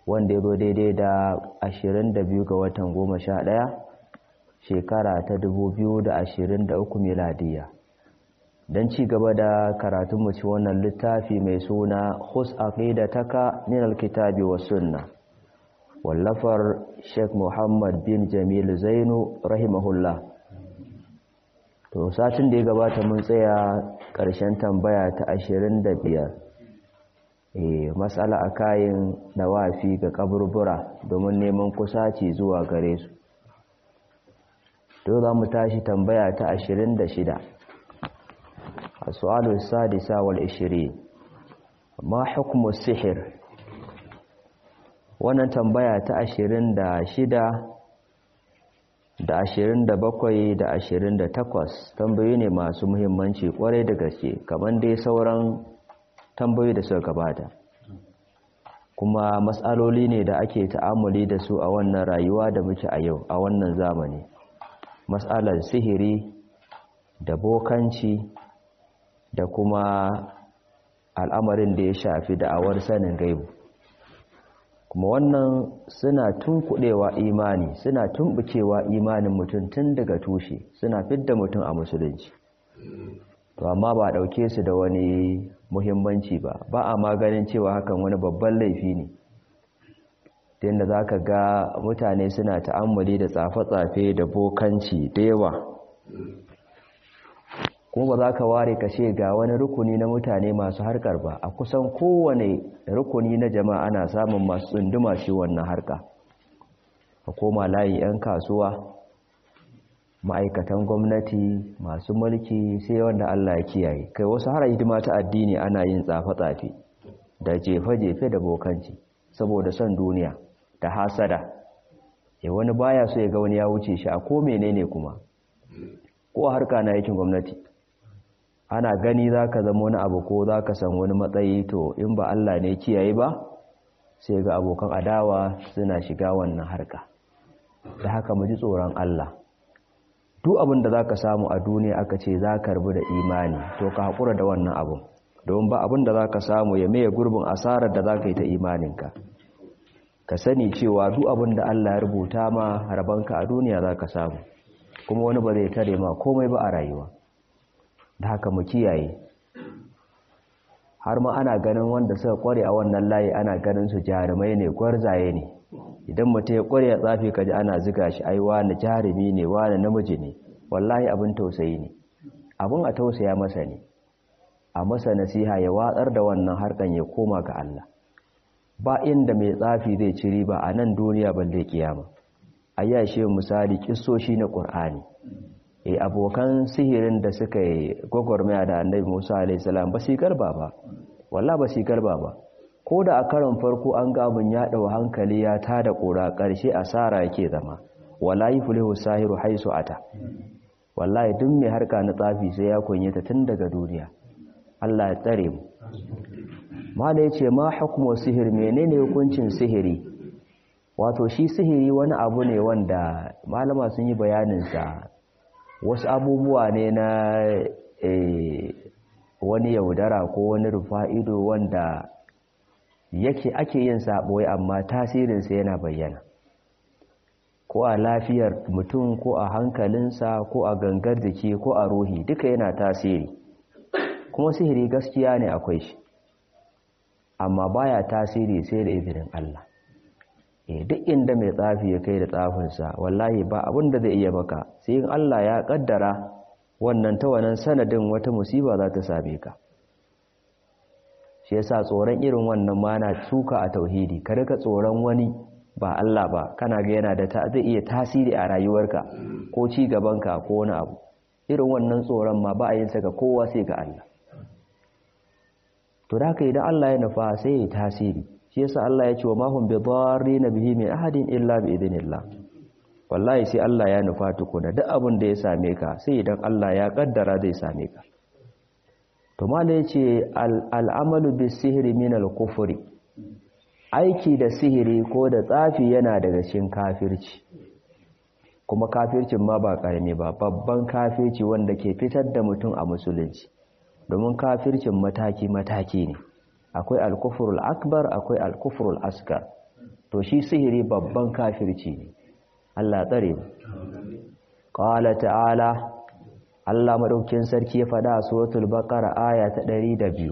wanda ya zo daidai da 22 ga watan 11 shekara ta 2023 miladiya don ci gaba da karatun mu ci wannan littafi mai suna hus aqidataka min alkitabi was sunna wallafar Sheikh Muhammad bin Jamil Zainu rahimahullah to satin da ya gabata mun tsaya ƙarshen tambaya ta 25 eh mas'ala akayin nawafi ga kaburbura domin neman kusaci zuwa gare su to za mu tashi tambaya ta 26 السؤال السادس والعشرين ما حكم السحر wannan tambaya ta ashirin da shida da ashirin da bakwai da ashirin da takwas tambayoyi ne masu muhimmanci kwarai da gaske kamar dai sauran tambayoyi da suka gabata kuma matsaloli ne da ake ta'amuli da su a wannan rayuwa da muke a yau a wannan zamani matsalar sihiri da bokanci da kuma al'amarin da ya shafi da'awar sanin gaibu kuma wannan suna tunkuɗewa imani suna tumbukewa imanin mutum tun daga tushe suna fidda mutum a musulunci to amma ba ɗauke su da wani muhimmanci ba ba a maganin cewa hakan wani babban laifi ne yadda za ka ga mutane suna ta'ammali da tsafe-tsafe da bokanci da yawa kuma ba za ka ware ka ce ga wani rukuni na mutane masu harkar ba a kusan kowane rukuni na jama'a ana samun masu tsunduma shi wannan harka a koma layin 'yan kasuwa ma'aikatan gwamnati masu mulki sai wanda Allah ya kiyaye kai wasu har hidima ta addini ana yin tsafe-tsafe da jefe-jefe da bokanci saboda son duniya da hasada ya wani baya so ya ga wani ya wuce shi a ko menene kuma ko harka na yakin gwamnati ana gani za ka zama wani abu ko za ka san wani matsayi to in ba Allah ne kiyaye ba sai ga abokan adawa suna shiga wannan harka da haka mu ji tsoron Allah duk abin da za ka samu a duniya aka ce za ka rubu da imani to ka haƙura da wannan abin don ba abin da za ka samu ya maye gurbin asarar da za ka yi ta imaninka ka sani cewa duk abin da Allah ya rubuta ma rabanka a duniya za ka samu kuma wani ba zai tare ma komai ba a rayuwa da haka mu kiyaye har ma ana ganin wanda suka kware a wannan layi ana ganin su jarumai ne gwarzaye ne idan mutum ya kware ya tsafi kaji ana ziga shi ai wani jarumi ne wani namiji ne wallahi abin tausayi ne abin a tausaya masa ne a masa nasiha ya watsar da wannan harkan ya koma ga Allah ba inda mai tsafi zai ci riba a nan duniya balle kiyama ayyashe misali kissoshi na Qur'ani e abokan sihirin da suka yi gwagwarmaya da annabi musa alaihissalam ba su garba ba walla ba su garba ba ko da a karon farko an gabin ya ɗau hankali ya ta da ƙura ƙarshe asara yake zama wallahi fulihu sahiru haisu ata wallahi duk mai harka na tsafi sai ya kunyata tun daga duniya Allah ya tsare mu mala yace ma hukmu sihir menene hukuncin sihiri wato shi sihiri wani abu ne wanda malama sun yi bayanin sa wasu abubuwa ne na wani yaudara ko wani rufa'ido wanda yake ake yin saɓoyi amma tasirinsa yana bayyana ko a lafiyar mutum ko a hankalinsa ko a gangar jiki ko a ruhi duka yana tasiri kuma sihiri gaskiya ne akwai shi amma baya tasiri sai da izinin Allah duk inda mai tsafi ya kai da tsafinsa wallahi ba abin da zai iya maka sai in Allah ya kaddara wannan ta wannan sanadin wata musiba za ta same ka shi yasa tsoron irin wannan ma na suka a tauhidi ka rika tsoron wani ba Allah ba kana ga yana da ta zai iya tasiri a rayuwarka ko ci gabanka ko wani abu irin wannan tsoron ma ba a yin sa ga kowa sai ga Allah to da idan Allah ya nufa sai ya tasiri shi yasa Allah ya ce wa mahum bi dharrin bihi min ahadin illa bi idnillah wallahi sai Allah ya nufa tukuna duk abin da ya same ka sai idan Allah ya kaddara zai same ka to mala yace al'amalu bis sihri min al-kufri aiki da sihiri ko da tsafi yana daga cikin kafirci kuma kafircin ma ba karami ba babban kafirci wanda ke fitar da mutum a musulunci domin kafircin mataki mataki ne akwai al-kufrul akbar akwai al-kufrul asgar to shi sihiri babban kafirci ne Allah tsare mu qala ta'ala Allah madaukin sarki ya faɗa a suratul baqara aya ta 102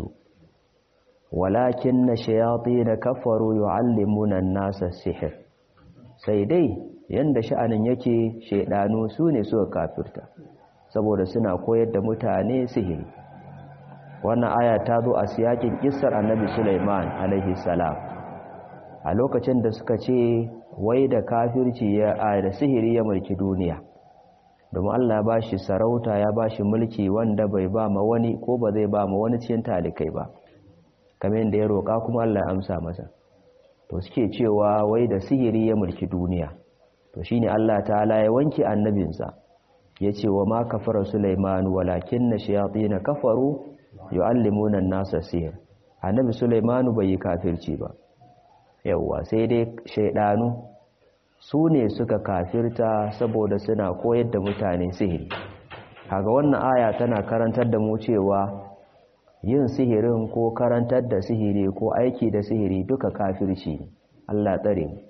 walakinna shayatin kafaru yu'allimuna an-nasa sihr sai dai yanda sha'anin yake shedanu sune suka kafirta saboda suna koyar da mutane sihiri wannan aya ta zo a siyakin kissar annabi Sulaiman alaihi salam a lokacin da suka ce wai da kafirci ya da sihiri ya mulki duniya domin Allah ba shi sarauta ya ba shi mulki wanda bai ba ma wani ko ba zai ba ma wani cikin talikai ba kamar yadda ya roƙa kuma Allah ya amsa masa to suke cewa wai da sihiri ya mulki duniya to shine Allah ta'ala ya wanke annabinsa ya ce wa ma kafara Sulaiman walakin na shayatin kafaru yu'allimuna an-nasa sihir annabi Sulaiman bai yi kafirci ba yawwa sai dai shaidanu su ne suka kafirta saboda suna koyar da mutane sihiri kaga wannan aya tana karantar da mu cewa yin sihirin ko karantar da sihiri ko aiki da sihiri duka kafirci ne Allah tsare mu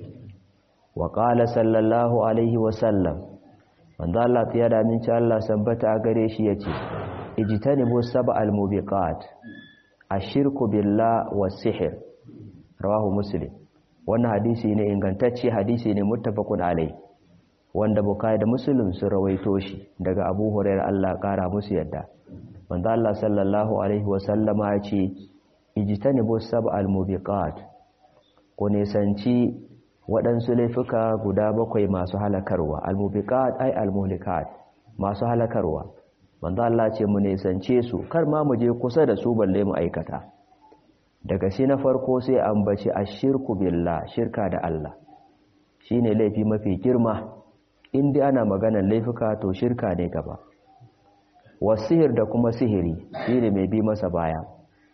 wa qala sallallahu alaihi wa sallam wanda Allah ya da min Allah sabbata a gare shi yace ijtanibu sab'al mubiqat ashirku billah was sihr rawahu muslim wannan hadisi ne ingantacce hadisi ne muttafaqun alai wanda bukai da muslim su rawaito shi daga abu hurairah Allah kara musu yadda wanda Allah sallallahu alaihi wa sallama ya ce ijtanibu sab'al mubiqat ko ne sanci waɗansu laifuka guda bakwai masu halakarwa al-mubiqat ay al-muhlikat masu halakarwa wanda Allah ce mu ne sance su kar ma mu je kusa da su balle mu aikata daga shi na farko sai ambaci ashirku billah shirka da Allah shine laifi mafi girma inda ana maganar laifuka to shirka ne gaba wasihir da kuma sihiri shine mai bi masa baya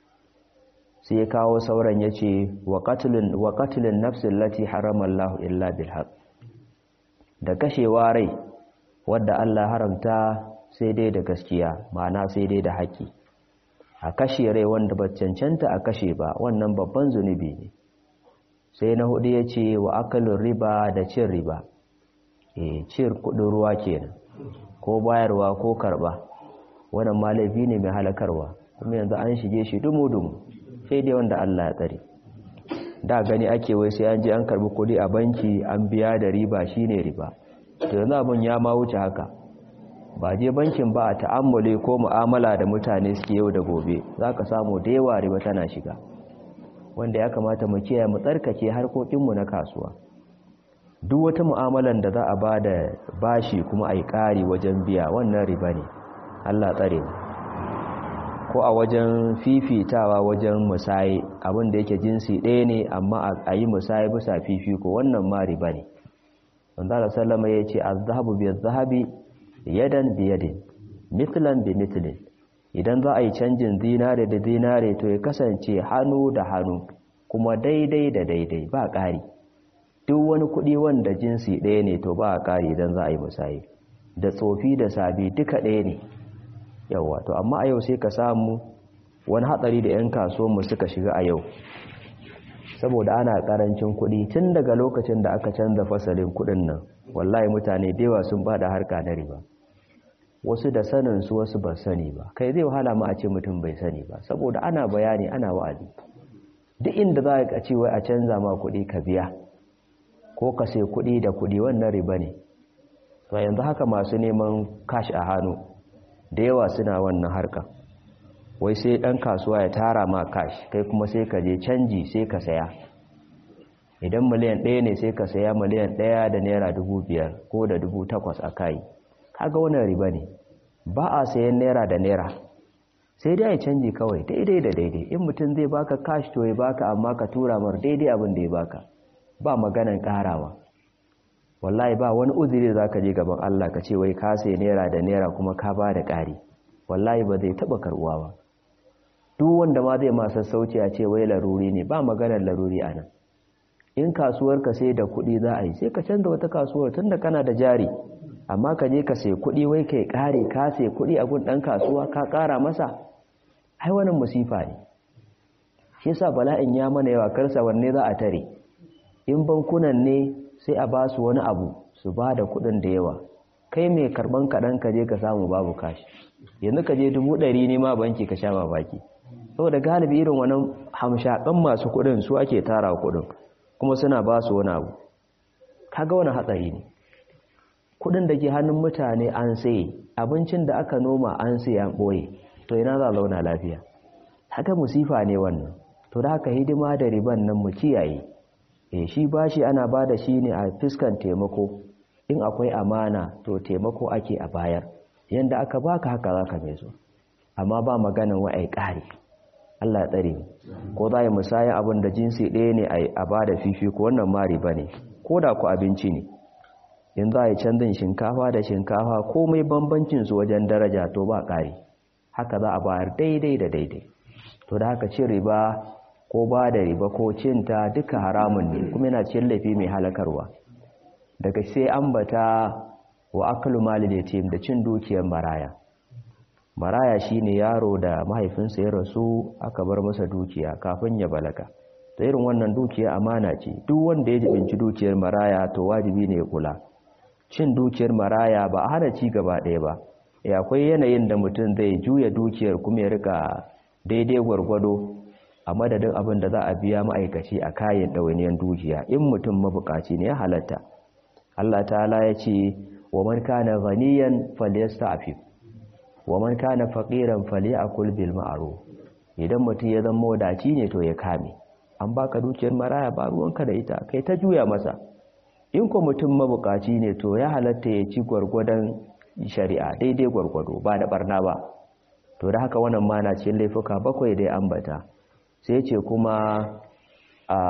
sai ya kawo sauran yace wa qatlun wa qatlun nafsin lati harama Allah illa bil haqq da kashewa rai wadda Allah haramta sai dai da gaskiya ma'ana sai dai da haƙi a kashe rai wanda ba cancanta a kashe ba wannan babban zunubi ne sai na hudu ya ce wa akalin riba da cin riba e cin kudin ruwa kenan ko bayarwa ko karba wannan ma laifi ne mai halakarwa kuma yanzu an shige shi dumu-dumu sai dai wanda Allah ya tsare da gani ake wai sai an je an karbi kudi a banki an biya da riba shine riba to yanzu abun ya ma wuce haka ba je bankin ba a ta'ammule ko mu'amala da mutane suke yau da gobe za ka samu da yawa riba tana shiga wanda ya kamata mu kiyaye mu tsarkake harkokinmu na kasuwa duk wata mu'amalan da za a ba da bashi kuma a yi ƙari wajen biya wannan riba ne allah tsare mu ko a wajen fifitawa wajen musaye abin da yake jinsi ɗaya ne amma a yi musaye bisa fifiko wannan ma riba ne wanda da sallama ya ce azhabu bi zahabi yadan biyadin mitlan bi mitlin idan za a yi canjin zinare da zinare to ya kasance hannu da hannu kuma daidai da daidai ba ƙari duk wani kuɗi wanda jinsi ɗaya ne to ba a ƙari idan za a yi musayi da tsofi da sabi duka ɗaya ne yawa to amma a yau sai ka samu wani hatsari da 'yan kasuwanmu suka shiga a yau saboda ana ƙarancin kuɗi tun daga lokacin da aka canza fasalin kuɗin nan wallahi mutane da yawa sun bada harka na riba wasu da sanin su wasu ba sani ba kai zai wahala ma a ce mutum bai sani ba saboda ana bayani ana wa'azi duk inda za ka ce wai a canza ma kuɗi ka biya ko ka sai kuɗi da kuɗi wannan riba ne to yanzu haka masu neman cash a hannu da yawa suna wannan harka wai sai ɗan kasuwa ya tara ma cash kai kuma sai ka je canji sai ka saya idan miliyan ɗaya ne sai ka saya miliyan ɗaya da naira dubu biyar ko da dubu takwas a kayi kaga wannan riba ne ba a sayan naira da naira sai dai ya canji kawai daidai da daidai in mutum zai baka cash to ya baka amma ka tura mar daidai abin da ya baka ba maganan karawa wallahi ba wani uzuri za ka je gaban Allah ka ce wai ka sai naira da naira kuma ka ba da ƙari wallahi ba zai taɓa karɓuwa ba duk wanda ma zai ma sassauci a ce wai laruri ne ba maganar laruri a nan in kasuwar ka sai da kuɗi za a yi sai ka canza wata kasuwar tunda kana da jari amma ka je ka sai kuɗi wai kai ƙare ka sai kuɗi a gun ɗan kasuwa ka ƙara masa ai wannan musifa ne shi yasa bala'in ya mana yawa karsa wanne za a tare in bankunan ne sai a ba su wani abu su ba da kuɗin da yawa kai mai karɓan kaɗan ka je ka samu babu kashi yanzu ka je dubu ɗari ne ma banki ka sha mamaki saboda galibi irin wannan hamshaƙan masu kuɗin su ake tara kuɗin kuma suna ba su wani abu kaga wani hatsari ne kuɗin da ke hannun mutane an saye abincin da aka noma an saye an ɓoye to ina za a zauna lafiya haka musifa ne wannan to da haka hidima da riban nan mu kiyaye eh shi bashi ana ba da shi ne a fiskan taimako in akwai amana to taimako ake a bayar yanda aka baka haka zaka mai so amma ba maganan wa'ai ƙari Allah ya tsare ko za yi musayan abin da jinsi ɗaya ne a ba da fifiko wannan ma riba ne ko da ku abinci ne in za a yi canzin shinkafa da shinkafa komai bambancin su wajen daraja to ba ƙari haka za a bayar daidai da daidai to da haka cin riba ko ba da riba ko cinta duka haramun ne kuma yana cin laifi mai halakarwa daga sai ambata wa akalu malil yatim da cin dukiyar maraya maraya shine yaro da mahaifinsa ya rasu aka bar masa dukiya kafin ya balaga ta irin wannan dukiya amana ce duk wanda ya jibinci dukiyar maraya to wajibi ne ya kula cin dukiyar maraya ba a hana ci gaba ɗaya ba ya akwai yanayin da mutum zai juya dukiyar kuma ya rika daidai gwargwado a madadin abin da za a biya ma'aikaci a kayan ɗawainiyar dukiya in mutum mabukaci ne ya halatta Allah ta'ala ya ce wa man kana ghaniyan falyasta'fif wa man kana faqiran falyakul bil ma'ruf idan mutum ya zama wadaci ne to ya kame an baka dukiyar maraya ba ruwanka da ita kai ta juya masa in ko mutum mabukaci ne to ya halatta ya ci gwargwadon shari'a daidai gwargwado ba da barna ba to da haka wannan ma na cikin laifuka bakwai da ya ambata sai ce kuma a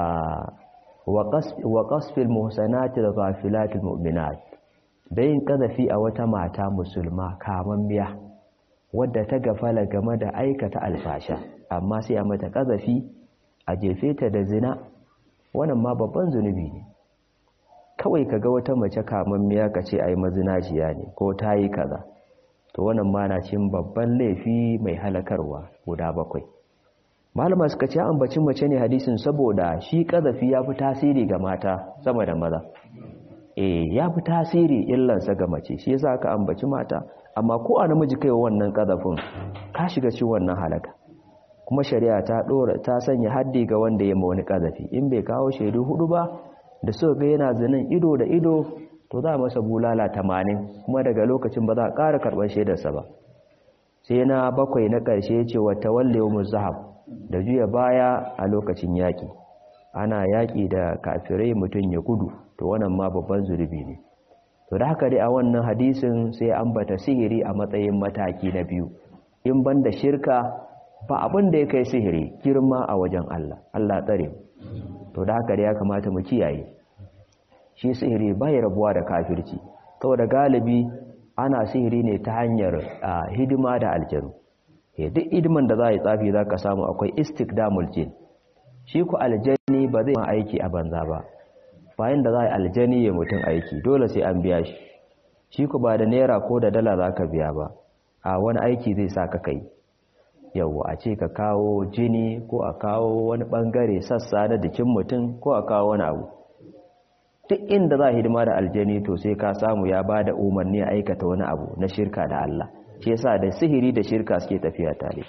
wa qasfil muhsanati ghafilatil mu'minat da yin kazafi a wata mata musulma kamammiya wadda ta gafala game da aikata alfasha amma sai a mata kazafi a jefe ta da zina wannan ma babban zunubi ne kawai kaga wata mace kamammiya ka ce ai mazinaciya ne ko ta yi kaza to wannan ma na cin babban laifi mai halakarwa guda bakwai malama suka ce ambacin mace ne hadisin saboda shi kazafi ya fi tasiri ga mata sama da maza eh ya fi tasiri illansa ga mace shi yasa aka ambaci mata amma ko a namiji kai wannan kazafin ka shiga ci wannan halaka kuma shari'a ta dora ta sanya haddi ga wanda ya ma wani kazafi in bai kawo shaidu hudu ba da suka ga yana zinin ido da ido to za a masa bulala tamanin kuma daga lokacin ba za a ƙara karɓar shaidarsa ba sai na bakwai na ƙarshe ce wa tawallewa muzahab da juya baya a lokacin yaƙi ana yaƙi da kafirai mutum ya gudu to wannan ma babban zurbi ne to da haka dai a wannan hadisin sai ambata sihiri a matsayin mataki na biyu in banda shirka ba abin da ya kai sihiri girma a wajen Allah Allah tsare to da haka dai ya kamata mu kiyaye shi sihiri bai rabuwa da kafirci saboda galibi ana sihiri ne ta hanyar hidima da aljanu duk hidiman da za a yi tsafi za ka samu akwai istikdamul jin shi ku aljani ba zai ma aiki a banza ba bayan da za a yi aljani ya mutum aiki dole sai an biya shi shi ku ba da naira ko da dala za ka biya ba a wani aiki zai sa ka kai yau a ce ka kawo jini ko a kawo wani bangare sassa na jikin mutum ko a kawo wani abu duk inda za a hidima da aljani to sai ka samu ya ba da umarni a aikata wani abu na shirka da Allah shi yasa da sihiri da shirka suke tafiya tare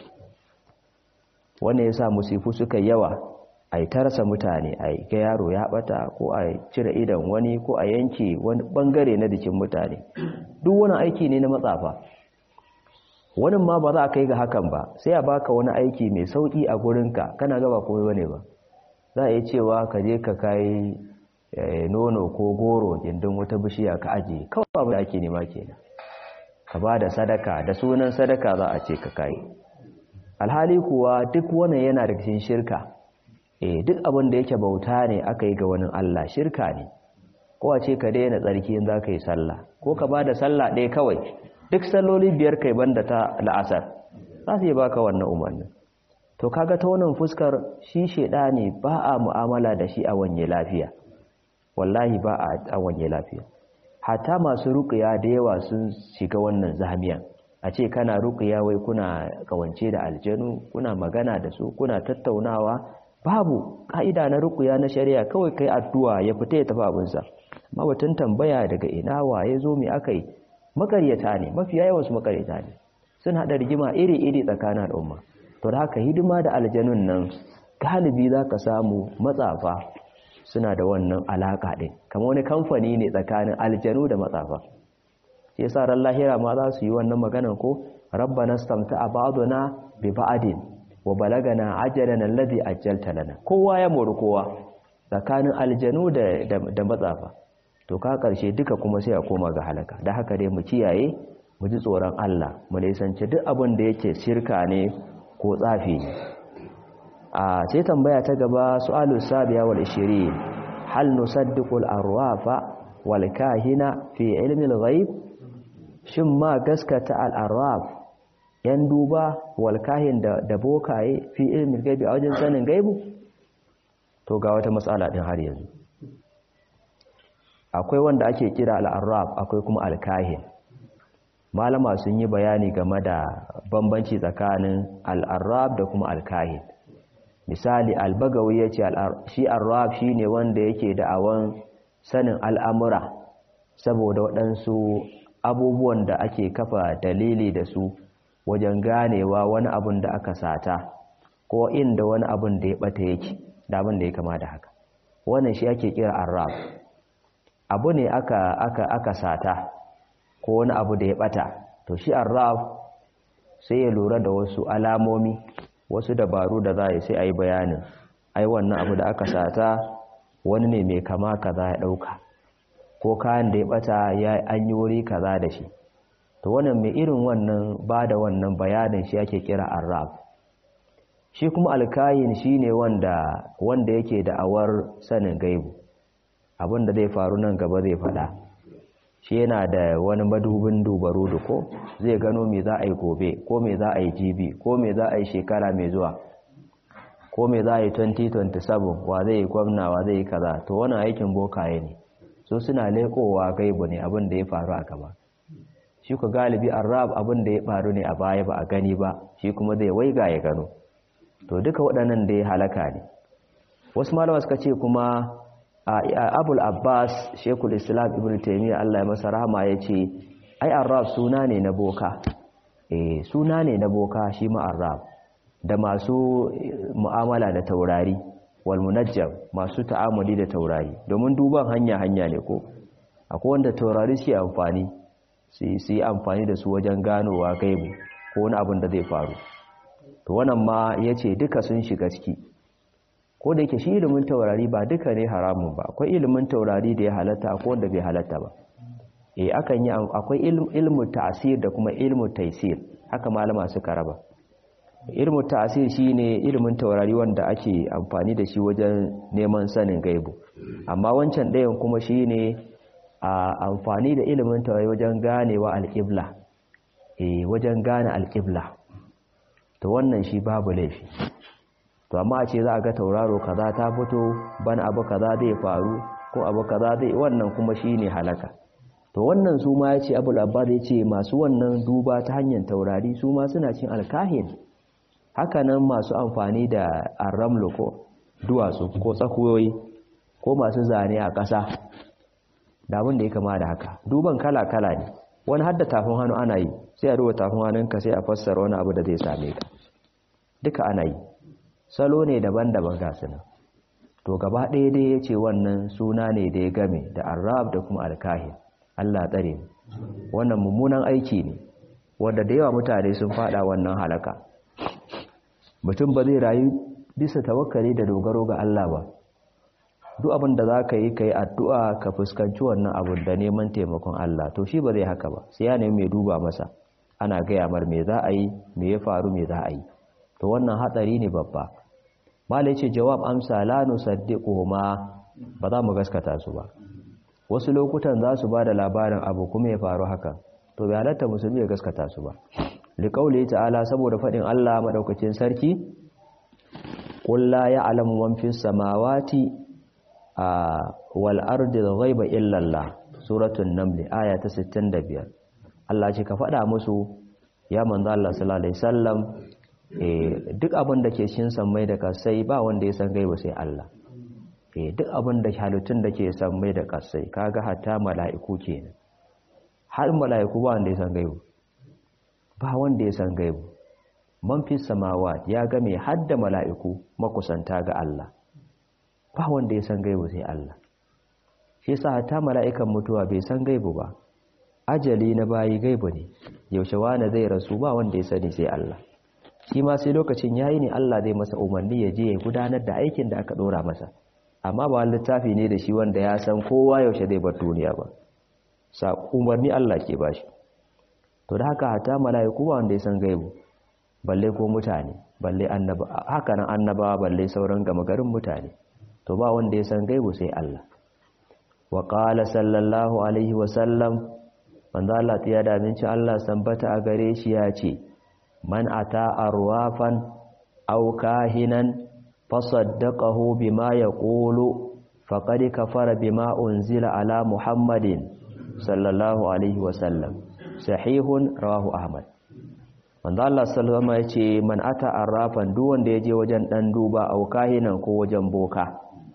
wannan yasa musifu suka yawa a yi tarasa mutane a ga yaro ya bata ko a cire idan wani ko a yanke wani bangare na jikin mutane duk wani aiki ne na matsafa wani ma ba za a kai ga hakan ba sai a baka wani aiki mai sauki a gurinka kana gaba komai bane ba za a yi cewa ka je ka kai nono ko goro gindin wata bishiya ka ajiye kawai abin da ake nema kenan ka ba da sadaka da sunan sadaka za a ce ka kai alhali kuwa duk wannan yana da cikin shirka eh duk abin da yake bauta ne aka yi ga wani Allah shirka ne ko a ce ka daina tsarki in za ka yi sallah ko ka ba da sallah ɗaya kawai duk salloli biyar kai banda ta la'asar za su yi baka wannan umarnin to kaga ta wannan fuskar shi sheda ne ba a mu'amala da shi a wanye lafiya wallahi ba a wanye lafiya hata masu ruƙiya da yawa sun shiga wannan zamiyan a ce kana ruƙiya wai kuna kawance da aljanu kuna magana da su kuna tattaunawa babu ka'ida na rukuya na shari'a kawai kai addu'a ya fita ya tafi abinsa amma batun tambaya daga ina waye zo me aka yi makaryata ne mafiya yawan su makaryata ne sun haɗa rigima iri-iri tsakanin al'umma to da haka hidima da aljanun nan galibi za ka samu matsafa suna da wannan alaƙa ɗin kamar wani kamfani ne tsakanin aljanu da matsafa sai sa ran lahira ma za su yi wannan maganan ko rabbana stamta'a ba'duna bi ba'din wa balagana ajalana alladhi ajjalta lana kowa ya mori kowa tsakanin aljanu da da matsafa to ka karshe duka kuma sai a koma ga halaka da haka dai mu kiyaye mu ji tsoron Allah mu nisanci duk abin da yake shirka ne ko tsafi ne a sai tambaya ta gaba su'alu sabiya wal 20 hal nusaddiqu al arwafa wal kahina fi ilmi al ghaib shin ma gaskata al arwaf yan duba wal kahin da da bokaye fi ilmi al gaibi a wajen sanin gaibu to ga wata matsala din har yanzu akwai wanda ake kira al arwaf akwai kuma al kahin malama sun yi bayani game da bambanci tsakanin al arwaf da kuma al kahin misali albagawi ya ce shi arraf shi ne wanda yake da'awan sanin al'amura saboda waɗansu abubuwan da ake kafa dalili da su wajen ganewa wani abun da aka sata ko inda wani abun da ya ɓata yake da abin da ya kama da haka wannan shi ake kira arraf abu ne aka, aka, aka sata ko wani abu da ya ɓata to shi arraf sai ya lura da wasu alamomi wasu dabaru da za a yi sai a yi bayanin ai wannan abu da aka sata wani ne mai kama kaza ya ɗauka ko kayan da ya ɓata ya an yi wuri kaza da shi to wannan mai irin wannan ba da wannan bayanin shi ake kira arraf shi kuma alkayin shi ne wanda wanda yake da awar sanin gaibu abin da zai faru nan gaba zai faɗa shi yana da wani madubin dubaru da ko zai gano me za a yi gobe ko me za a yi jibi ko me za a yi shekara mai zuwa ko me za a yi 2027 wa zai yi gwamna wa zai yi kaza to wannan aikin bokaye ne so suna lekowa gaibu ne abin da ya faru a gaba shi ku galibi arab abin da ya faru ne a baya ba a gani ba shi kuma zai waiga ya gano to duka waɗannan da ya halaka ne wasu malama suka ce kuma abul abbas shekul islam ibn taimiyya allah ya masa rahama ya ce ai arraf suna ne na boka eh suna ne na boka shi ma arraf da masu mu'amala da taurari wal munajjam masu ta'amuli da taurari domin duban hanya hanya ne ko akwai wanda taurari suke amfani su yi amfani da su wajen ganowa gaibu ko wani abin da zai faru to wannan ma ya ce duka sun shiga ciki ko da yake shi ilimin taurari ba duka ne haramun ba akwai ilimin taurari da ya halatta akwai wanda bai halatta ba eh akan yi akwai ilmu ta'sir da kuma ilmu taysir haka malama suka raba ilmu ta'sir shine ilimin taurari wanda ake amfani da shi wajen neman sanin gaibu amma wancan ɗayan kuma shine a amfani da ilimin taurari wajen ganewa alƙibla eh wajen gane alƙibla to wannan shi babu laifi to amma a ce za a ga tauraro kaza ta fito bana abu kaza zai faru ko abu kaza zai wannan kuma shine halaka to wannan su ma yace Abul Abbas yace masu wannan duba ta hanyar taurari su ma suna cin alkahin hakanan masu amfani da arramlo ko duwatsu ko tsakuyoyi ko masu zane a ƙasa da abin da ya kama da haka duban kala kala ne wani hadda tafin hannu ana yi sai a duba tafin hannunka sai a fassara wani abu da zai same ka duka ana yi salo ne daban-daban ga nan to gaba ɗaya dai ya ce wannan suna ne da ya game da arab da kuma alkahin allah tsare wannan mummunan aiki ne wanda da yawa mutane sun fada wannan halaka mutum ba zai rayu bisa tawakkali da dogaro ga allah ba duk abin da za ka yi ka yi addu'a ka fuskanci wannan abin da neman taimakon allah to shi ba zai haka ba sai ya nemi mai duba masa ana gaya mar me za a yi me ya faru me za a yi to wannan hatsari ne babba malai ce jawab amsa la nusaddiqu ma ba za mu gaskata su ba wasu lokutan za su ba da labarin abu kuma ya faru haka to bai halatta musulmi ya gaskata su ba liqauli ta'ala saboda fadin Allah madaukakin sarki qul la ya'lamu man fis samawati wal ardi ghaiba illa Allah suratul naml aya ta 65 Allah ce ka fada musu ya manzo Allah sallallahu alaihi wasallam duk abin da ke cikin sammai da kasai ba wanda ya san gaibu sai Allah duk abin da halittun da ke sammai da kasai kaga hatta mala'iku kenan har mala'iku ba wanda ya san gaibu ba wanda ya san gaibu man fi samawa ya ga mai hadda mala'iku makusanta ga Allah ba wanda ya san gaibu sai Allah shi yasa hatta mala'ikan mutuwa bai san gaibu ba ajali na bayi gaibu ne yaushe wani zai rasu ba wanda ya sani sai Allah shi ma sai lokacin yayi ne Allah zai masa umarni ya je ya gudanar da aikin da aka dora masa amma ba littafi ne da shi wanda ya san kowa yaushe zai bar duniya ba sa umarni Allah ke bashi to da haka hatta mala'iku ba wanda ya san gaibu balle ko mutane balle annaba haka nan annabawa balle sauran gama garin mutane to ba wanda ya san gaibu sai Allah wa qala sallallahu alaihi wa sallam manzo Allah ya da minci Allah sambata a gare shi ya ce man ata arwafan aw kahinan fasaddaqahu bima yaqulu faqad kafara bima unzila ala muhammadin sallallahu alaihi wa sallam sahihun rawahu ahmad manzo Allah sallallahu alaihi ya ce man ata arrafan duk wanda yaje wajen dan duba aw kahinan ko wajen boka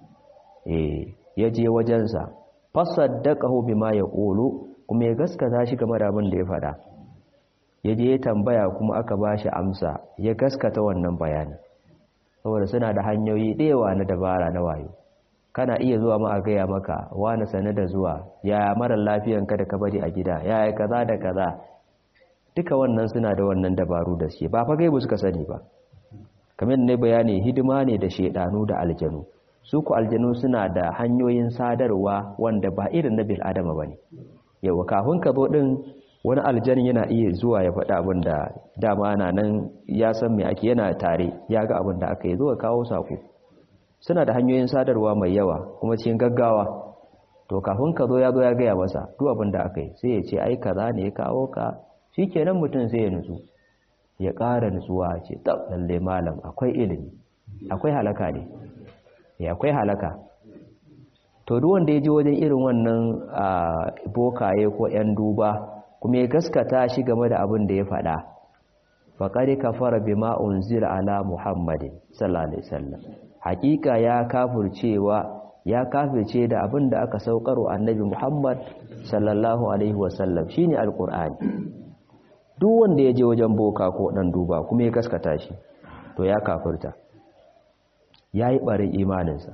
eh yaje wajen sa fasaddaqahu bima yaqulu kuma ya gaskata shi game da abin da ya faɗa yaje ya tambaya kuma aka bashi amsa ya gaskata wannan bayanin saboda suna da hanyoyi ɗewa na dabara na wayo kana iya zuwa ma a gaya maka wani sane da zuwa yaya marar lafiyanka da ka bari a gida yaya kaza da kaza duka wannan suna da wannan dabaru da shi ba fa gaibu suka sani ba kamar ne bayani hidima ne da shedanu da aljanu su ku aljanu suna da hanyoyin sadarwa wanda ba irin na bil adama bane yau kafin ka zo din wani aljan yana iya zuwa ya faɗa abin da dama na nan ya san me ake yana tare ya ga abin da aka yi zuwa kawo sako suna da hanyoyin sadarwa mai yawa kuma cikin gaggawa to kafin ka zo ya zo ya gaya masa duk abin da aka yi sai ya ce ai kaza ne ya kawo ka shi kenan mutum sai ya nutsu ya ƙara nutsuwa ce tab lalle malam akwai ilimi akwai halaka ne ya akwai halaka to duk wanda ya ji wajen irin wannan bokaye ko 'yan duba kuma ya gaskata shi game da abin da ya faɗa faƙari kafara bima unzila ala muhammadin sallallahu alaihi wasallam hakika ya kafircewa ya kafirce da abin da aka saukaro annabi muhammad sallallahu alaihi wasallam shine alqur'ani duk wanda ya je wajen boka ko dan duba kuma ya gaskata shi to ya kafirta yayi barin imaninsa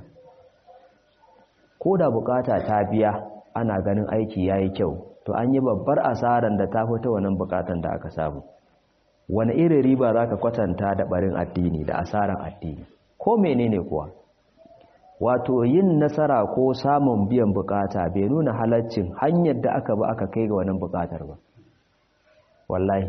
ko da bukata ta biya ana ganin aiki yayi kyau to an yi babbar asaran da ta fita wannan bukatan da aka samu wani irin riba zaka kwatanta da barin addini da asaran addini ko menene kuwa wato yin nasara ko samun biyan bukata bai nuna halaccin hanyar da aka ba aka kai ga wannan bukatar ba wallahi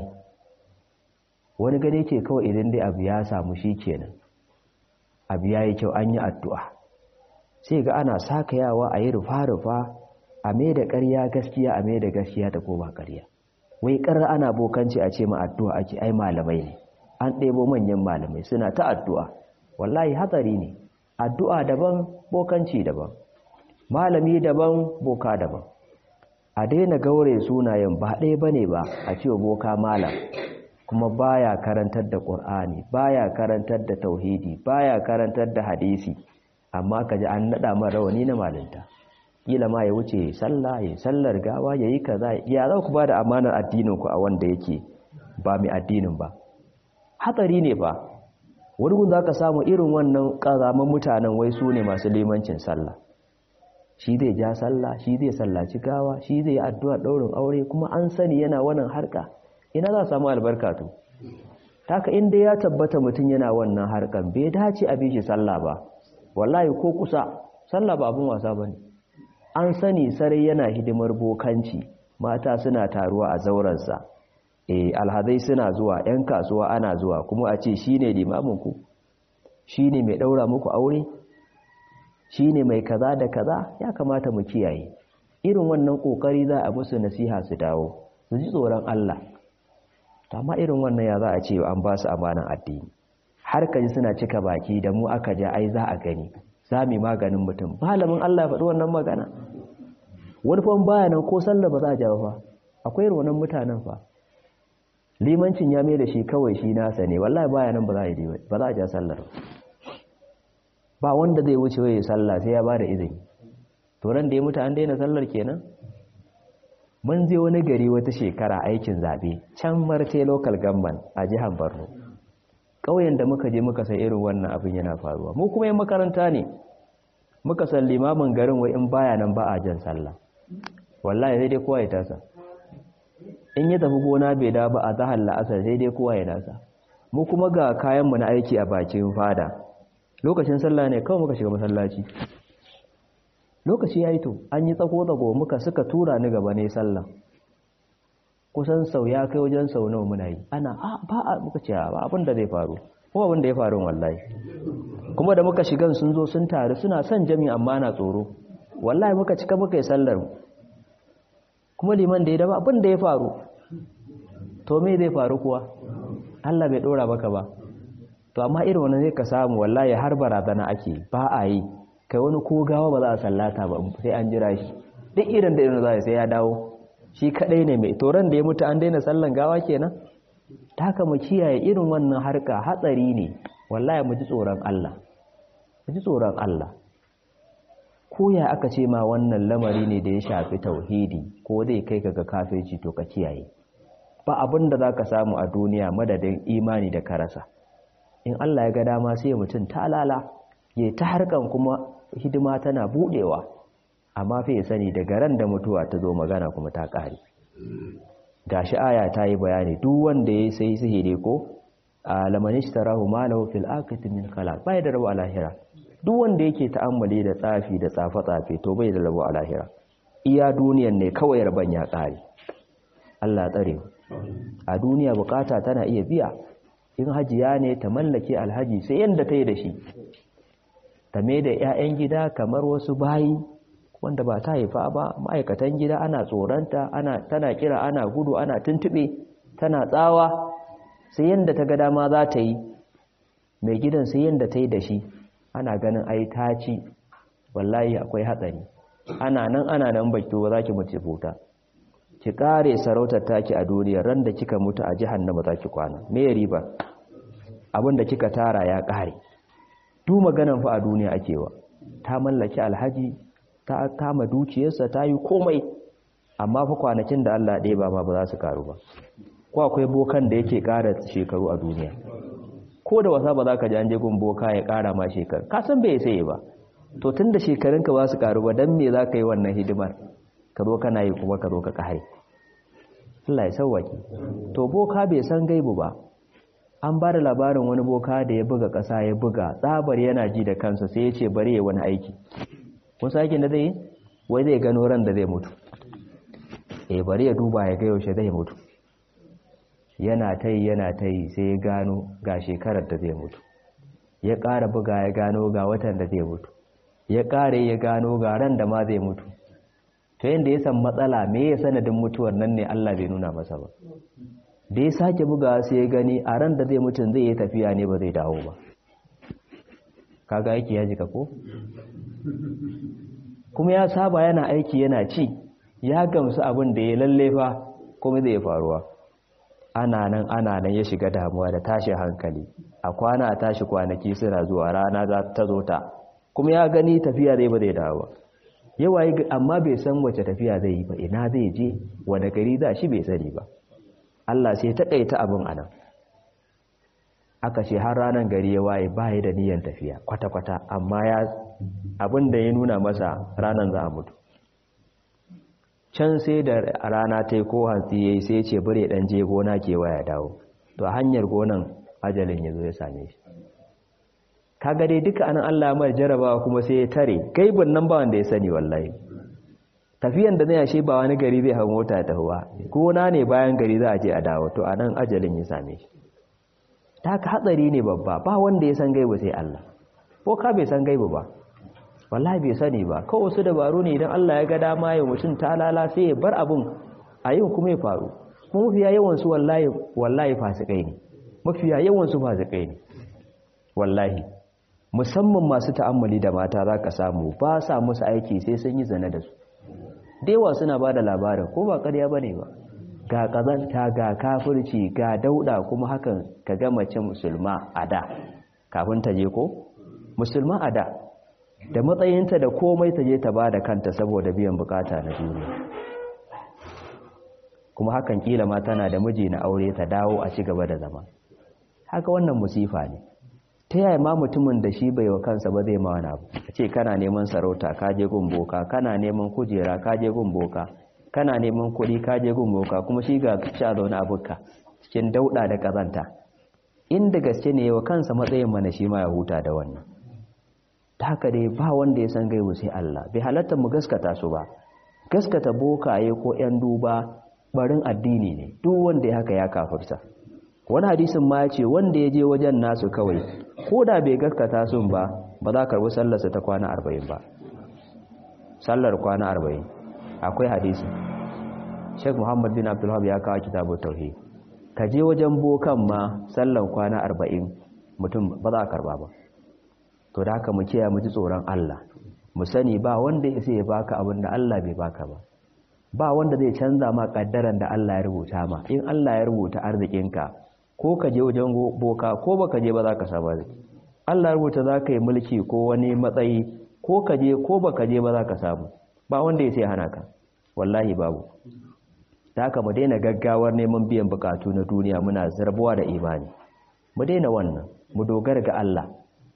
wani gane ce kawai idan dai abu ya samu shi kenan abu ya yi kyau an yi addu'a sai ga ana sakayawa a yi rufa-rufa a mai da ƙarya gaskiya a mai da gaskiya ta koma ƙarya wai ƙarar ana bokanci a ce ma addu'a ake ai malamai ne an ɗebo manyan malamai suna ta addu'a wallahi hatsari ne addu'a daban bokanci daban malami daban boka daban a daina gaure sunayen ba ɗaya ba ne ba a cewa boka malam kuma baya karantar da ƙur'ani baya karantar da tauhidi baya karantar da hadisi amma ka ji an naɗa mara rawani na malinta kila ma ya wuce sallah ya sallar gawa ya yi kaza ya za ku ba da amanar addininku a wanda yake ba mai addinin ba hatsari ne ba wani gun za ka samu irin wannan ƙazaman mutanen wai su ne masu limancin sallah shi zai ja sallah shi zai sallaci gawa shi zai yi addu'ar ɗaurin aure kuma an sani yana wannan harka ina za samu albarka to taka inda ya tabbata mutum yana wannan harkan bai dace a bishi sallah ba wallahi ko kusa sallah ba abin wasa bane an sani sarai yana hidimar bokanci mata suna taruwa a zauransa eh alhazai suna zuwa yan kasuwa ana zuwa kuma a ce shine limamin ku shine mai daura muku aure shine mai kaza da kaza ya kamata mu kiyaye irin wannan kokari za a musu nasiha su dawo su ji tsoron Allah to amma irin wannan ya za a ce an ba su amanan addini har kaji suna cika baki da mu aka ja ai za a gani za mu maganin mutum malamin Allah ya faɗi wannan magana wani fa baya nan ko sallah ba za a ja fa akwai irin wannan mutanen fa limancin ya mai da shi kawai shi nasa ne wallahi baya nan ba za a yi ba za a ja sallar ba wanda zai wuce waye sallah sai ya ba da izini to ran da ya mutu an daina sallar kenan mun je wani gari wata shekara aikin zabe can marte local government a jihar Borno ƙauyen da muka je muka san irin wannan abin yana faruwa mu kuma yin makaranta ne muka san limamin garin wai in baya nan ba a jan sallah wallahi sai dai kowa ya tasa in ya tafi gona bai da ba a zahar la'asar sai dai kowa ya nasa mu kuma ga kayanmu na aiki a bakin fada lokacin sallah ne kawai muka shiga masallaci lokaci ya yi to an yi tsako-tsako muka suka tura ni gaba ne sallah kusan sau ya kai wajen sau nawa muna yi ana a ba a muka ce ba abin da zai faru ko abin da ya faru wallahi kuma da muka shigan sun zo sun taru suna son jami amma na tsoro wallahi muka cika muka yi sallar kuma liman da ya daba abin da ya faru to me zai faru kuwa Allah bai dora maka ba to amma irin wannan zai ka samu wallahi har barazana ake ba a yi kai wani ko gawa ba za a sallata ba sai an jira shi duk irin da irin za sai ya dawo shi kadai ne mai toron da ya mutu an daina sallan gawa kenan ta haka mu kiyaye irin wannan harka hatsari ne wallahi mu ji tsoron Allah mu ji tsoron Allah ko ya aka ce ma wannan lamari ne da ya shafi tauhidi ko zai kai ka ga kafirci to ka kiyaye ba abin da zaka samu a duniya madadin imani da karasa in Allah ya ga dama sai mutum ta lala ya ta harkan kuma hidima tana budewa amma fa ya sani daga ran da mutuwa ta zo magana kuma ta kare gashi aya ta yi bayani duk wanda ya sai sihiri ko alaman ishtarahu malahu fil akhirati min khalaq bai da rabu a lahira duk wanda yake ta'ammali da tsafi da tsafe-tsafe to bai da rabu a lahira iya duniyan ne kawai rabon ya kare Allah tsare a duniya bukata tana iya biya in hajiya ne ta mallake alhaji sai yanda ta yi da shi ta mai da 'ya'yan gida kamar wasu bayi wanda ba ta haifa ba ma'aikatan gida ana tsoronta ana tana kira ana gudu ana tuntube tana tsawa sai yanda ta ga dama za ta yi mai gidan sai yanda ta yi da shi ana ganin ai ta ci wallahi akwai hatsari ana nan ana nan baki ba za ki mutu futa ki kare sarautar taki a duniya ran da kika mutu a jahannama za ki kwana me riba abin da kika tara ya kare duk maganan fa a duniya ake wa ta mallaki alhaji ta kama dukiyarsa ta yi komai amma fa kwanakin da Allah ɗaya ba ma ba za su karu ba ko akwai bokan da yake ƙara shekaru a duniya ko da wasa ba za ka ji an je gun boka ya ƙara ma shekaru ka san bai sai ba to tun da shekarunka ba su karu ba dan me za ka yi wannan hidimar ka zo kana yi kuma ka zo ka ƙare Allah ya sauwaki to boka bai san gaibu ba an ba da labarin wani boka da ya buga ƙasa ya buga tsabar yana ji da kansa sai ya ce bari ya wani aiki wasu aikin da zai wai zai gano ran da zai mutu eh bari ya duba ya ga yaushe zai mutu yana ta yi yana ta yi sai ya gano ga shekarar da zai mutu ya ƙara buga ya gano ga watan da zai mutu ya ƙara ya gano ga ran da ma zai mutu to yadda ya san matsala me ya sanadin mutuwar nan ne Allah bai nuna masa ba da ya sake buga sai ya gani a ran da zai mutum zai yi tafiya ne ba zai dawo ba kaga aiki ya jika ko kuma ya saba yana aiki yana ci ya gamsu abin da ya lallefa kuma zai faruwa ana nan ana nan ya shiga damuwa da tashin hankali a kwana a tashi kwanaki suna zuwa rana za ta zo ta kuma ya gani tafiya zai ba zai dawo yawa amma bai san wace tafiya zai yi ba ina zai je wani gari za shi bai sani ba Allah sai ta ɗaita abin anan aka ce har ranar gari ya waye ba da niyyar tafiya kwata-kwata amma ya abin da ya nuna masa ranar za a mutu can sai da rana ta yi ko hantsi ya yi sai ce bire ɗan je gona ke waya dawo to a hanyar gonan ajalin ya zo ya same shi kaga dai duka anan Allah mai jarabawa kuma sai ya tare gaibin nan ba wanda ya sani wallahi tafiyan da zai yashe ba wani gari zai hau mota ta huwa gona ne bayan gari za a je a dawo to anan ajalin ya same shi ta haka hatsari ne babba ba wanda ya san gaibu sai Allah ko ka bai san gaibu ba wallahi bai sani ba kawai wasu dabaru ne idan Allah ya ga dama ya mutum ta lala sai ya bar abun a yau kuma ya faru kuma mafiya yawan su wallahi wallahi fasikai ne mafiya yawan su fasikai ne wallahi musamman masu ta'ammali da mata za ka samu ba sa musu aiki sai sun yi zane da su dewa suna ba da labarin ko ba ƙarya ba ne ba ga ƙazanta ga kafirci ga dauda kuma hakan ka ga mace musulma a da kafin ta je ko musulma a da da matsayinta da komai ta je ta ba da kanta saboda biyan bukata na duniya kuma hakan kila ma tana da miji na aure ta dawo a ci gaba da zama haka wannan musifa ne ta yaya ma mutumin da shi bai wa kansa ba zai ma wani abu a ce kana neman sarauta ka je gun boka kana neman kujera ka je gun boka kana neman kuɗi ka je gun boka kuma shi ga sha zaune a bukka cikin dauɗa da ƙazanta inda gaske ne wa kansa matsayin mana shi ma ya huta da wannan ta haka dai ba wanda ya san gaibu sai Allah bai halatta mu gaskata su ba gaskata bokaye ko 'yan duba barin addini ne duk wanda ya haka ya kafirta wani hadisin ma ya ce wanda ya je wajen nasu kawai ko da bai gaskata sun ba ba za karbi sallarsa ta kwana arba'in ba sallar kwana arba'in akwai hadisi sheikh muhammad bin abdullahab ya kawo kitabu tauhid ka je wajen bokan ma sallar kwana arba'in mutum ba za a karba ba to da haka mu kiyaye mu ji tsoron Allah mu sani ba wanda ya sai ya baka abin da Allah bai baka ba ba wanda zai canza ma kaddaran da Allah ya rubuta ma in Allah ya rubuta arzikinka ko ka je wajen boka ko baka je ba za ka samu arziki Allah ya rubuta za ka yi mulki ko wani matsayi ko ka je ko baka je ba za ka samu ba wanda ya sai hana ka wallahi babu da haka mu daina gaggawar neman biyan bukatu na duniya muna zarbuwa da imani mu daina wannan mu dogara ga Allah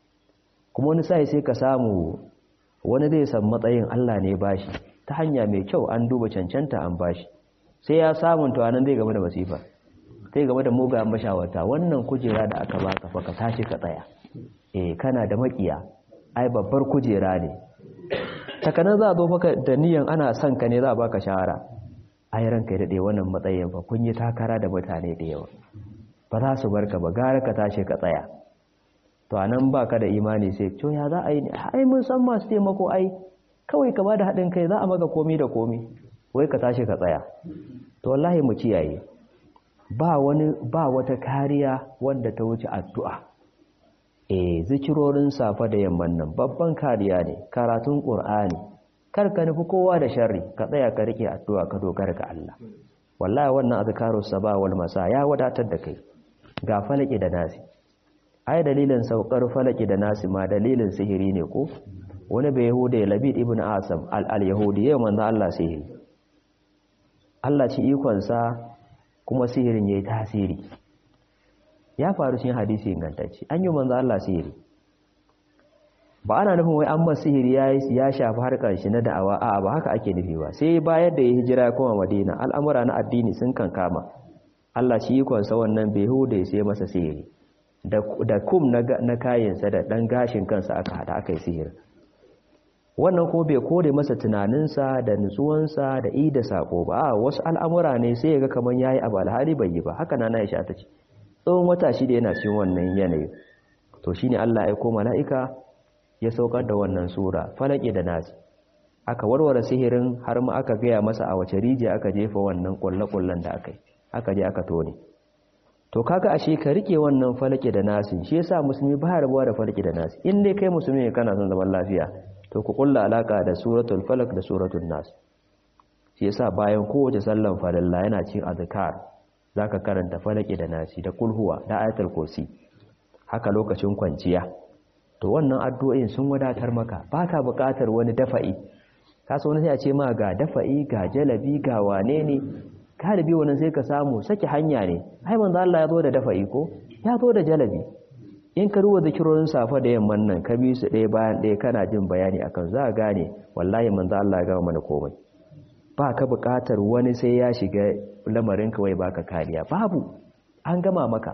kuma wani sai sai ka samu wani zai san matsayin Allah ne bashi ta hanya mai kyau an duba cancanta an bashi sai ya samun to anan zai game da masifa sai game da mugayen mashawarta wannan kujera da aka baka fa ka tashi ka tsaya eh kana da makiya ai babbar kujera ne takanan za a zo maka da niyan ana son ka ne za a baka shahara ai ranka ya dade wannan matsayin fa kun yi takara da mutane da yawa ba za su barka ba gara ka tashi ka tsaya to anan baka da imani sai to ya za a yi ai mun san masu taimako ai kawai ka bada haɗin kai za a maka komi da komi wai ka tashi ka tsaya to wallahi mu kiyaye ba wani ba wata kariya wanda ta wuce addu'a eh zikirorin safa da yamman nan babban kariya ne karatun qur'ani kar ka nufi kowa da sharri ka tsaya ka rike addu'a ka dogara ga Allah wallahi wannan azkarus sabah wal masa ya wadatar da kai ga falaki da nasi ai dalilin saukar falaki da nasi ma dalilin sihiri ne ko wani bai yahuda labid ibn asam al-yahudi yau manzo Allah sihiri Allah ci ikonsa kuma sihirin yayi tasiri ya faru cikin hadisi ingantacce an yi manzo Allah sihiri ba ana nufin wai an masa sihiri ya shafi harkar shi na da'awa a'a ba haka ake nufi ba sai bayar da ya hijira ya koma Madina al'amura na addini sun kankama Allah ci ikonsa wannan bai yahuda sai masa sihiri da kum na kayansa da ɗan gashin kansa aka haɗa aka yi sihir wannan ko bai kore masa tunaninsa da nutsuwansa da i da sako ba a wasu al'amura ne sai ya ga kamar ya yi abu alhali bai yi ba haka na na ya ta ce tsawon wata shida yana cikin wannan yanayi to shi ne allah ya aiko mala'ika ya saukar da wannan sura falake da nasi aka warware sihirin har ma aka gaya masa a wace rijiya aka jefa wannan kulle-kullen da aka yi aka je aka tone to kaga ashe ka rike wannan falake da nasi shi yasa musulmi ba rabuwa da falake da nasi in dai kai musulmi ne kana son zaman lafiya to ku kulla alaka da suratul falak da suratul nas shi yasa bayan kowace sallan falalla yana cin azkar zaka karanta falake da nasi da kulhuwa da ayatul kursi haka lokacin kwanciya to wannan addu'o'in sun wadatar maka baka buƙatar wani dafa'i ka so wani sai a ce ma ga dafa'i ga jalabi ga wane ne galibi wannan sai ka samu saki hanya ne ai manzo Allah ya zo da dafa'i ko ya zo da jalabi in ka ruwa zikirorin safa da yamman nan ka bi su ɗaya bayan ɗaya kana jin bayani akan za a gane wallahi manzo Allah ya gama mana komai ba ka buƙatar wani sai ya shiga lamarin kawai baka kariya babu an gama maka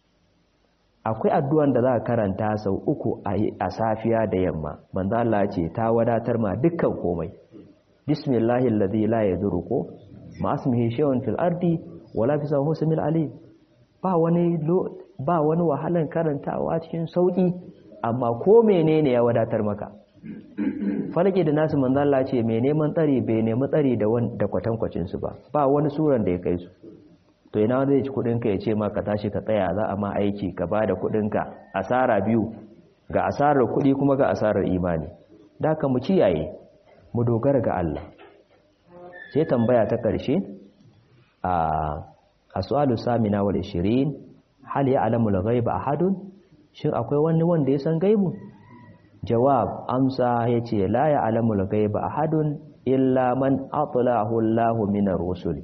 akwai addu'an da za ka karanta sau uku a safiya da yamma manzo Allah ce ta wadatar ma dukkan komai bismillahi alladhi la yadurru ko ma asmihi shay'un fil ardi wala fi sawhusmil alim ba wani ba wani wahalan karantawa cikin sauki amma ko menene ya wadatar maka falake da nasu manzo Allah ce mai neman tsari bai nemi tsari da da kwatankwacin su ba ba wani suran da ya kai su to ina wanda zai ci kudin ka ya ce ma ka tashi ka tsaya za a ma aiki ka bada kudin ka asara biyu ga asarar kudi kuma ga asarar imani da ka mu kiyaye mu dogara ga Allah sai tambaya ta ƙarshe a as'alu samina wal 20 hal ya'lamu al-ghaiba ahadun shin akwai wani wanda ya san gaibu jawab amsa yace la ya'lamu al-ghaiba ahadun illa man atlahu Allahu min ar-rusul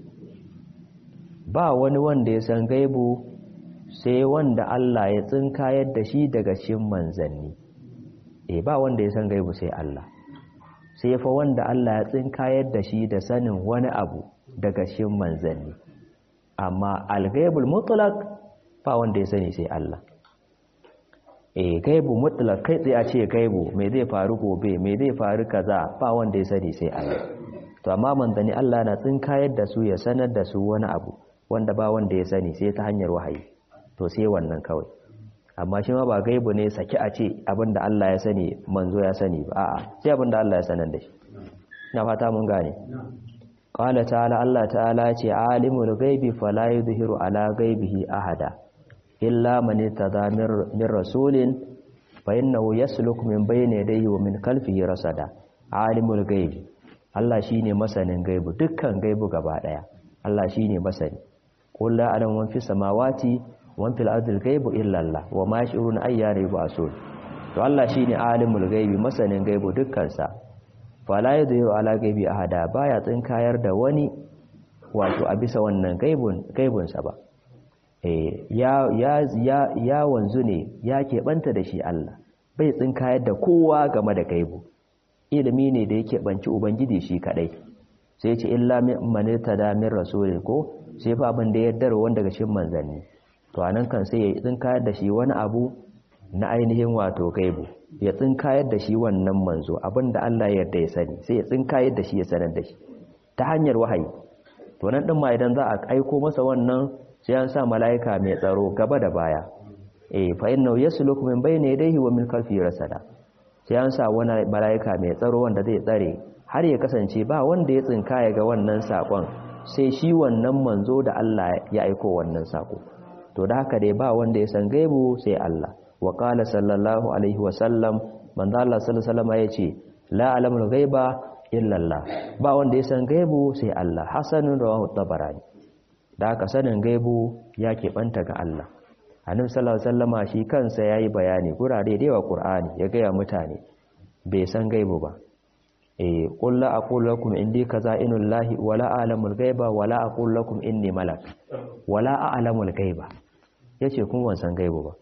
ba wani wanda ya san gaibu sai wanda Allah ya tsinkayar da shi daga cikin manzanni eh ba wanda ya san gaibu sai Allah sai fa wanda Allah ya tsinkayar da shi da sanin wani abu daga cikin manzanni amma al-ghaibul mutlaq ba wanda ya sani sai Allah eh gaibu mutlaq kai tsaye a ce gaibu me zai faru gobe me zai faru kaza ba wanda ya sani sai Allah to amma manzanni Allah na tsinkayar da su ya sanar da su wani abu wanda ba wanda ya sani sai ta hanyar wahayi to sai wannan kawai amma shi ma ba gaibu ne saki a ce abinda Allah ya sani manzo ya sani ba a'a sai abinda Allah ya sanar da shi na fata mun gane qala ta'ala Allah ta'ala ce alimul ghaibi fala yuzhiru ala ghaibihi ahada illa man tada min rasulin fa innahu yasluk min bayni yadayhi wa min khalfihi rasada alimul ghaibi Allah shine masanin gaibu dukkan gaibu gaba daya Allah shine masani qul la a'lamu man fis samawati wa fil ardi ghaibu illa Allah wa ma yash'uruna ayyana yub'asun to Allah shine alimul ghaibi masanin gaibu dukkan sa fala yadhiru ala ghaibi ahada baya tsinkayar da wani wato a bisa wannan gaibun gaibun sa ba eh ya ya ya ya wanzu ne ya keɓanta da shi Allah bai tsinkayar da kowa game da gaibu ilimi ne da yake banci ubangiji shi kadai sai ce illa man tada min rasulin ko sai fa abin da ya yarda wanda daga cikin manzanni to anan kan sai ya tsinkayar da shi wani abu na ainihin wato gaibu ya tsinkayar da shi wannan manzo abin da Allah ya yarda ya sani sai ya tsinkayar da shi ya sanar da shi ta hanyar wahayi to nan din ma idan za a aiko masa wannan sai an sa mala'ika mai tsaro gaba da baya eh fa innahu yasluku min bayni yadayhi wa min khalfihi rasada sai an sa wani mala'ika mai tsaro wanda zai tsare har ya kasance ba wanda ya tsinkaya ga wannan sakon sai shi wannan manzo da Allah ya aiko wannan sako to da haka dai ba wanda ya san gaibu sai Allah wa qala sallallahu alaihi wa sallam manzo Allah sallallahu alaihi wasallam yace la alamul ghaiba illa Allah ba wanda ya san gaibu sai Allah hasanun rawahu tabarani da haka sanin gaibu ya keɓanta ga Allah annabi sallallahu alaihi wasallama shi kansa yayi bayani gurare da yawa Qur'ani ya ga mutane bai san gaibu ba eh qul la aqulu lakum indi kaza'inul lahi wala a'lamul ghaiba wala aqulu lakum inni malak wala a'lamul ghaiba yace kun wan san gaibu ba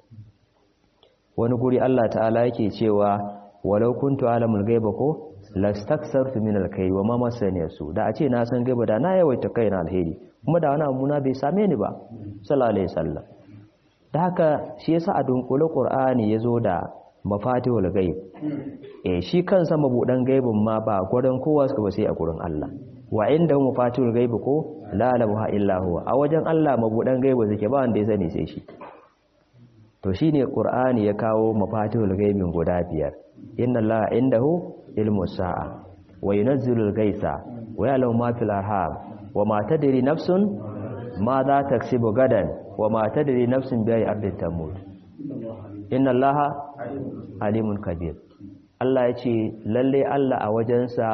wani guri Allah ta'ala yake cewa walau kuntu a'lamul ghaiba ko lastaksartu min alkhairi wa ma masani su da a ce na san gaiba da na yawaita kaina alheri kuma da wani abu na bai same ni ba sallallahu alaihi wasallam da haka shi yasa a dunkule qur'ani yazo da mafatihul ghaib eh shi kansa mabudan gaibin ma ba gurin kowa suka ba sai a gurin Allah wa inda mafatihul ghaib ko la ilaha illa huwa a wajen Allah mabudan gaibi suke ba wanda ya sani sai shi to shine qur'ani ya kawo mafatihul ghaibin guda biyar inna allaha indahu ilmu sa'a wa yunazzilul ghaitha wa ya'lamu ma fil arham wa ma tadri nafsun ma za taksibu gadan wa ma tadri nafsun bi ayi ardin tamut inna allaha alimun kabir Allah ya ce lalle Allah a wajensa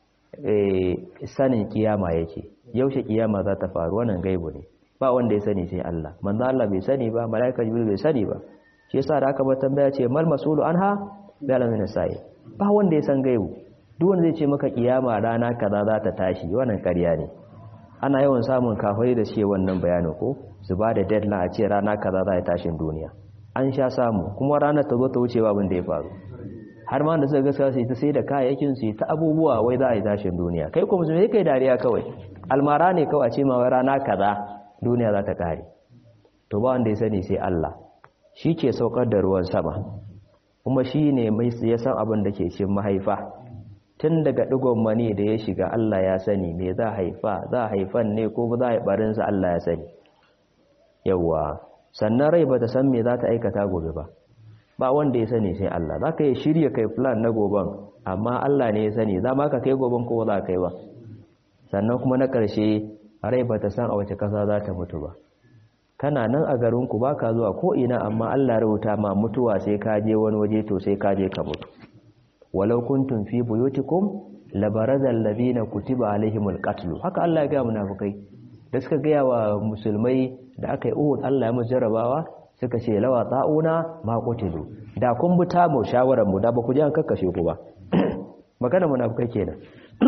sanin kiyama yake yaushe kiyama za ta faru wannan gaibu ne ba wanda ya sani sai Allah manzo Allah bai sani ba malaika jibril bai sani ba shi yasa da aka ba tambaya ce mal masulu anha bi alamin sai ba wanda ya san gaibu duk wanda zai ce maka kiyama rana kaza za ta tashi wannan ƙarya ne ana yawan samun kafai da ce wannan bayanin ko su ba da deadline a ce rana kaza za ta tashin duniya an sha samu kuma ranar ta zo ta wuce babin da ya faru har ma da suka gaskiya su ta sai da kayayyakin su ta abubuwa wai za a yi tashin duniya kai kuma sai kai dariya kawai almara ne kawai a ce ma wai rana kaza duniya za ta kare to ba wanda ya sani sai Allah shi ke saukar da ruwan sama kuma shi ne mai ya san abin da ke cikin mahaifa tun daga digon mani da ya shiga Allah ya sani me za haifa za haifan ne ko za a yi barinsa Allah ya sani yawwa sannan rai ba ta san me za ta aikata gobe ba ba wanda ya sani sai Allah za ka yi shirya kai plan na goben amma Allah ne ya sani za ma ka kai goben ko za ka yi ba sannan kuma na ƙarshe rai ba ta san a wace ƙasa za ta mutu ba kana nan a garinku ba ka zuwa ko'ina amma Allah rubuta ma mutuwa sai ka je wani waje to sai ka je ka mutu walau kuntum fi buyutikum labarazal ladina kutiba alaihimul qatl haka Allah ya ga munafikai da suka gaya wa musulmai da aka yi uhud Allah ya musu jarabawa suka ce lawa ta'una ma qutilu da kun bi ta mu shawarar mu da ba ku ji an kakkashe ku ba magana munafikai kenan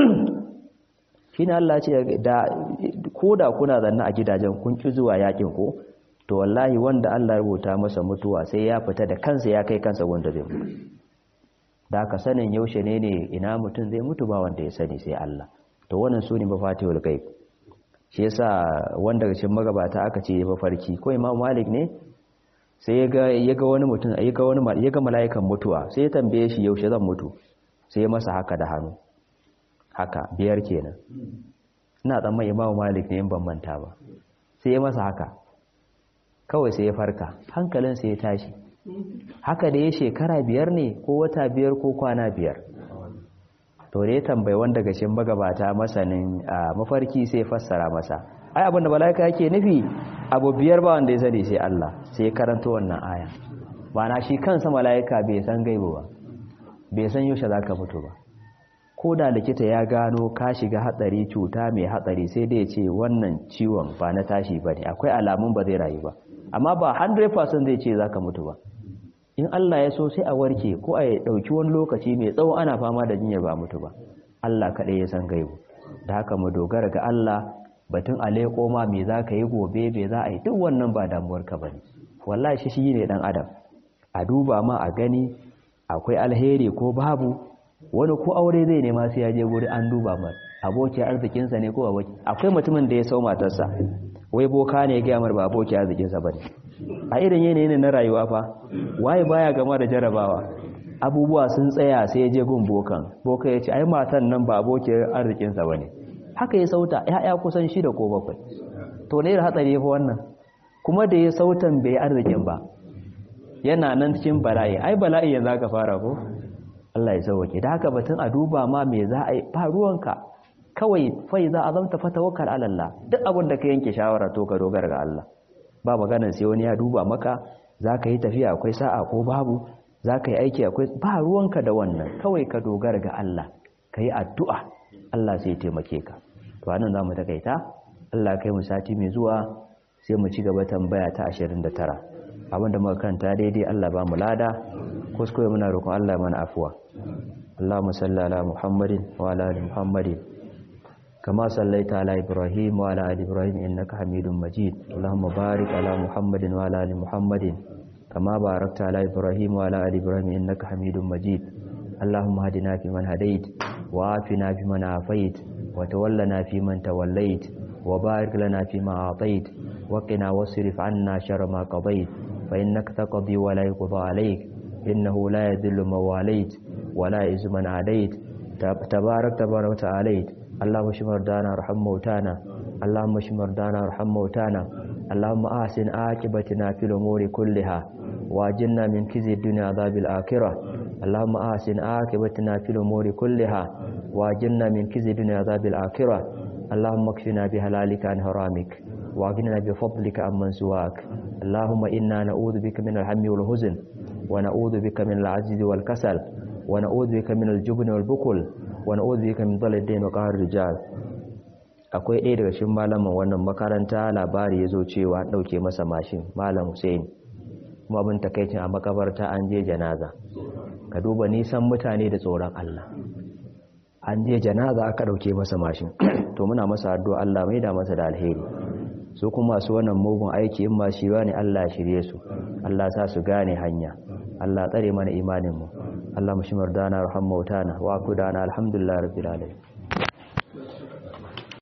shine Allah ce da koda kuna zanna a gidajen kun ki zuwa yakin ko to wallahi wanda Allah ya rubuta masa mutuwa sai ya fita da kansa ya kai kansa wanda zai mutu da ka sanin yaushe ne ne ina mutum zai mutu ba wanda ya sani sai Allah to wannan sune mafatihul ghaib shi yasa wanda daga cikin magabata aka ce mafarki ko Imam Malik ne sai ya ga ya ga wani mutum ya ga wani ya ga mala'ikan mutuwa sai ya tambaye shi yaushe zan mutu sai ya masa haka da hannu haka biyar kenan ina tsamman Imam Malik ne in ban manta ba sai ya masa haka kawai sai ya farka hankalin sai ya tashi haka da ya shekara biyar ne ko wata biyar ko kwana biyar to da ya tambayi wanda daga cikin magabata masanin mafarki sai fassara masa ai abin da mala'ika yake nufi abu biyar ba wanda ya sani sai Allah sai ya karanta wannan aya na shi kansa mala'ika bai san gaibu ba bai san yaushe zaka mutu ba ko da likita ya gano ka shiga hatsari cuta mai hatsari sai dai ce wannan ciwon ba na tashi bane akwai alamun ba zai rayu ba amma ba 100% zai ce zaka mutu ba in Allah ya so sai a warke ko a dauki wani lokaci mai tsawo ana fama da jinyar ba mutu ba Allah kaɗai ya san gaibu da haka mu dogara ga Allah batun aleko ma me za ka yi gobe me za a yi duk wannan ba damuwarka ba ne wallahi shi shi ne ɗan adam a duba ma a gani akwai alheri ko babu wani ko aure zai nema sai ya je guri an duba ma abokin arzikinsa ne ko aboki akwai mutumin da ya sau matarsa wai boka ne ya gaya mar ba abokin arzikinsa ba ne a irin yanayin na rayuwa fa waye baya gama da jarabawa abubuwa sun tsaya sai ya je gun bokan boka ya ce ai matan nan ba abokin arzikinsa ba ne haka ya sauta ya'ya kusan shida ko bakwai to ne da hatsari fa wannan kuma da ya sautan bai arzikin ba yana nan cikin bala'i ai bala'i yanzu aka fara ko Allah ya sauke da haka batun a duba ma me za a yi ba ruwanka kawai fai za a zamta fa tawakkal ala Allah duk abin da ka yanke shawara to ka dogara ga Allah ba maganar sai wani ya duba maka za ka yi tafiya akwai sa'a ko babu za ka yi aiki akwai ba ruwanka da wannan kawai ka dogara ga Allah ka yi addu'a Allah sai taimake ka to anan za mu takaita Allah kai mu sati mai zuwa sai mu ci gaba tambaya ta 29 abinda muka kanta daidai Allah ba mu lada kuskure muna roƙon Allah mana afuwa Allahumma salli ala Muhammadin wa ala ali Muhammadin kama sallaita ala Ibrahim wa ala ali Ibrahim innaka Hamidum Majid Allahumma barik ala Muhammadin wa ala ali Muhammadin kama barakta ala Ibrahim wa ala ali Ibrahim innaka Hamidum Majid اللهم هدنا فيمن هديت وعافنا فيمن عافيت وتولنا فيمن توليت وبارك لنا فيما أعطيت وقنا واصرف عنا شر ما قضيت فإنك تقضي ولا يقضى عليك إنه لا يذل من واليت ولا يعز من عاديت تبارك تبارك وتعاليت اللهم اشف مرضانا وارحم موتانا اللهم اشف مرضانا وارحم موتانا اللهم أحسن عاقبتنا في الأمور كلها واجلنا من كزي الدنيا عذاب الآخرة اللهم أحسن عاقبتنا في الأمور كلها واجلنا من كزي الدنيا عذاب الآخرة اللهم اكفنا بهلالك عن حرامك واغننا بفضلك عمن سواك اللهم إنا نعوذ بك من الهم والحزن ونعوذ بك من العجز والكسل ونعوذ بك من الجبن والبخل ونعوذ بك من ضل الدين وقهر الرجال akwai ɗaya daga cikin malaman wannan makaranta labari ya zo cewa ɗauke masa mashin malam Hussein kuma abin takaicin a makabarta an je janaza ka duba nisan mutane da tsoron Allah an je janaza aka ɗauke masa mashin to muna masa addu'a Allah mai da masa da alheri su kuma su wannan mugun aiki in ma shi ne Allah shirye su Allah sa su gane hanya Allah tsare mana imanin mu Allah mushmar dana rahmautana wa kudana alhamdulillah rabbil alamin